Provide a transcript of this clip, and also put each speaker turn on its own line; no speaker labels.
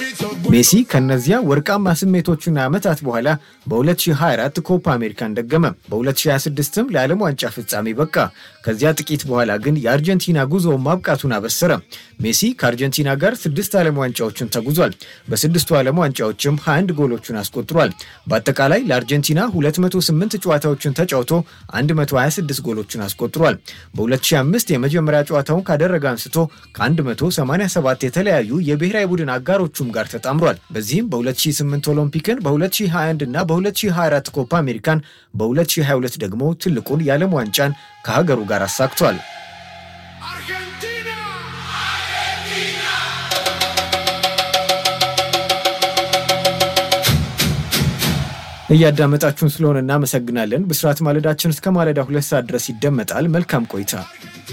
ሜሲ ከነዚያ ወርቃማ ስሜቶቹና ዓመታት በኋላ በ2024 ኮፓ አሜሪካን ደገመ። በ2026ም ለዓለም ዋንጫ ፍጻሜ በቃ። ከዚያ ጥቂት በኋላ ግን የአርጀንቲና ጉዞውን ማብቃቱን አበሰረ። ሜሲ ከአርጀንቲና ጋር ስድስት ዓለም ዋንጫዎችን ተጉዟል። በስድስቱ ዓለም ዋንጫዎችም 21 ጎሎቹን አስቆጥሯል። በአጠቃላይ ለአርጀንቲና 208 ጨዋታዎችን ተጫውቶ 126 ጎሎችን አስቆጥሯል። በ2005 የመጀመሪያ ጨዋታውን ካደረገ አንስቶ ከ187 የተለያዩ የብሔራዊ ቡድን አጋሮቹም ጋር ተጣምሯል። በዚህም በ2008 ኦሎምፒክን፣ በ2021 እና በ2024 ኮፓ አሜሪካን፣ በ2022 ደግሞ ትልቁን የዓለም ዋንጫን ከሀገሩ ጋር አሳክቷል። እያዳመጣችሁን ስለሆነ እናመሰግናለን። ብስራት ማለዳችን እስከ ማለዳ ሁለት ሰዓት ድረስ ይደመጣል። መልካም ቆይታ